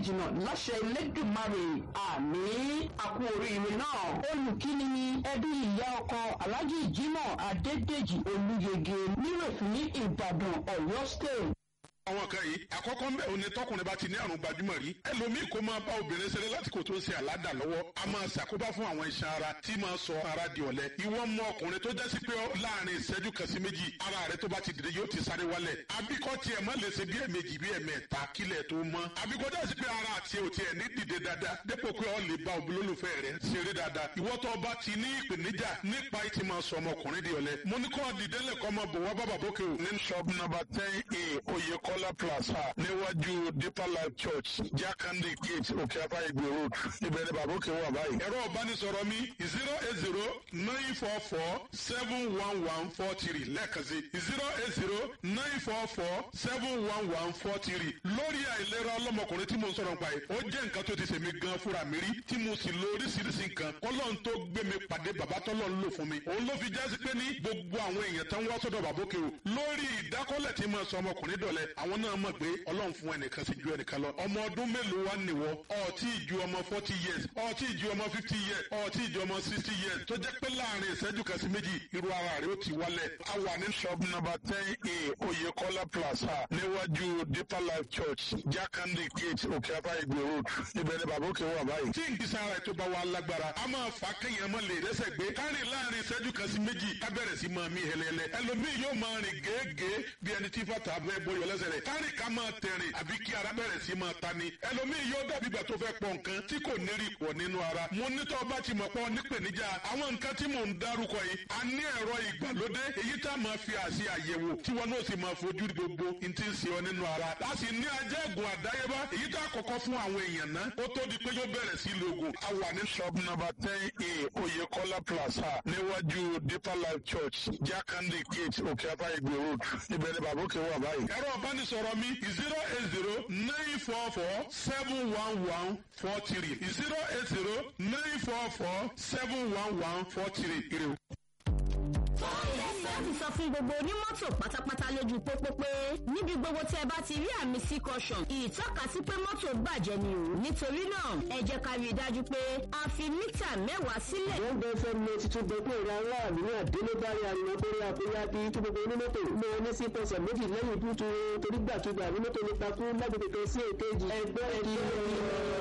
jìnnà láṣẹ Elédùmarè àmì àkú oríire náà olùkíni ni ẹbí ìyá ọkọ Alhaji Jimoh Adédèjì Olúyege nírèfín Ìbàdàn Ọ̀yọ́ state àwọn kan yìí àkọ́kọ́ ń bẹ̀ ò ní tọkùnrin bá ti ní àrùn gbajúmọ̀ rí ẹlòmíì kó máa bá obìnrin ṣeré láti kò tó ń ṣe àládà lọ́wọ́ a máa ṣàkóbá fún àwọn iṣan ara tí máa sọ ara di ọ̀lẹ ìwọ mọ ọkùnrin tó jásí pé láàrin ìṣẹ́jú kan sí méjì ara rẹ tó bá ti dìde yóò ti sáré wálẹ̀ abíkọ́ tiẹ̀ má lè ṣe bí ẹ̀mejì bí ẹ̀mẹ́ta kílẹ̀ tó mọ́ abíkọ́ jásí pé ara àti ò tiẹ̀ ní dìde dáadáa dépò pé ọ lè bá olólùfẹ́ rẹ ṣeré dáadáa ìwọ tó bá ti ní ìpèníjà nípa ìtì máa sọ ọmọkùnrin di ọ̀lẹ mo ní kó dìde lẹ́kọ́ ọmọ bò wá bàbá bókè o ní shop number ten a oyèkọ́lá plaza níwájú deeper life church jákàndé gate òkè apá ìgbè road ibẹ̀ ni bàbá òkè wà báyìí. ẹ̀rọ ìbánisọ̀rọ̀ mi zero eight zero nine four four seven one one four three lẹ́ẹ̀kan sí zero eight zero nine four four seven one one four three lórí àìlera ọlọ́mọkùnrin tí mo ń sọ̀rọ̀ nípa yìí ó jẹ́ nǹkan tó ti ṣèmi gan fúnra mi rí tí mo sì lo oríṣiríṣi nǹkan kọ́lọ́n tó gbé mi pàdé bàbá tọ́lọ́ ń lò fún mi òun ló fi jásí pé ní gbogbo àwọn èèyàn tán wá sọ́dọ̀ bàbá òkè o lórí ìdákọ́lẹ̀ tí mo sọ ọmọkùnrin dọ̀lẹ́ àwọn náà mọ̀ pé ọlọ́run fún ẹnìkan sí ju ẹnìkan lọ ọmọ ọdún mélòó wá nìwọ ọtí ju ọmọ forty years ọtí ju ọmọ fifty years ọtí ju ọmọ sixty years tó jẹ́ pé láàrin ìṣẹ́jú kan sí méjì irú ara rẹ̀ ó ti wálẹ̀ a wà ní shop number ten a oyekola plaza níwájú deeper life church jákàndé gate òkè apá ìgbè road ibẹ̀ ni bàbá òkè wà báyìí. tí ìgbésẹ̀ ara ètò bá wà lágbára a máa fà kéèyàn mọ́ lè rẹ́sẹ̀ gbé kárìn láàrin ìṣẹ́jú kan sí méjì ká bẹ̀rẹ̀ sí máa mí hẹlẹ́lẹ́ ẹlòmíì yóò máa rìn gèégèé bí ẹni tí fàtà bẹ́ẹ̀ bọ́yọ̀ lẹ́sẹ̀ rẹ̀ kárìn ká máa tẹ̀rìn àbí kí ara bẹ̀rẹ̀ sí máa ta ni ẹlòmíì yóò dàbí ìgbà tó fẹ́ pọ̀ nǹkan tí kò ní rí pọ̀ nínú ara mo ní tọ́ bá ti mọ̀ pọ̀ nípèníjà àwọn nǹkan tí mò ń dárúkọ yìí a ní ẹ̀rọ ìgbàlódé èyí tá a máa fi àṣì àyẹ̀wò tí wọn náà sì máa fojú gbogbo n ti ń ṣe ọ nínú ara a sì ní ajẹ́gùn àdáyébá èyí tá a kọ́kọ́ fún àwọn èèyàn náà ó tó di pé yóò bẹ̀rẹ̀ sí lògùn a wà ní shop number ten a oyekola plaza níwájú deeper life church jákàndé gate òkè apá ìgbè road ibẹ̀ ni bàbá òkè wà báyìí. ẹ̀rọ ìbánisọ̀rọ̀ mi zero eight zero nine four four seven one one four three zero eight zero nine four four seven one one four three. láti sọ fún gbogbo onímọ́tò pátápátá lójú pópó pé níbi gbogbo tí ẹ bá ti rí àmì sí caution ìtọ́ka sí pé mọ́tò bàjẹ́ ni o nítorí náà ẹ jẹ́ ká rí i dájú pé a fi mítà mẹ́wàá sílẹ̀. wọ́n gbé fẹ́ mi tuntun gbé pé ìra aráàlú ní àdélébárí ariwo torí àkóyá bí kí gbogbo onímọ́tò mọ ní sí pẹ̀sẹ̀ méjì lẹ́yìn dúdú torí gbàkigbà onímọ́tò nípa kú lágbègbè kan sí èkejì ẹgbẹ́ ẹ̀kí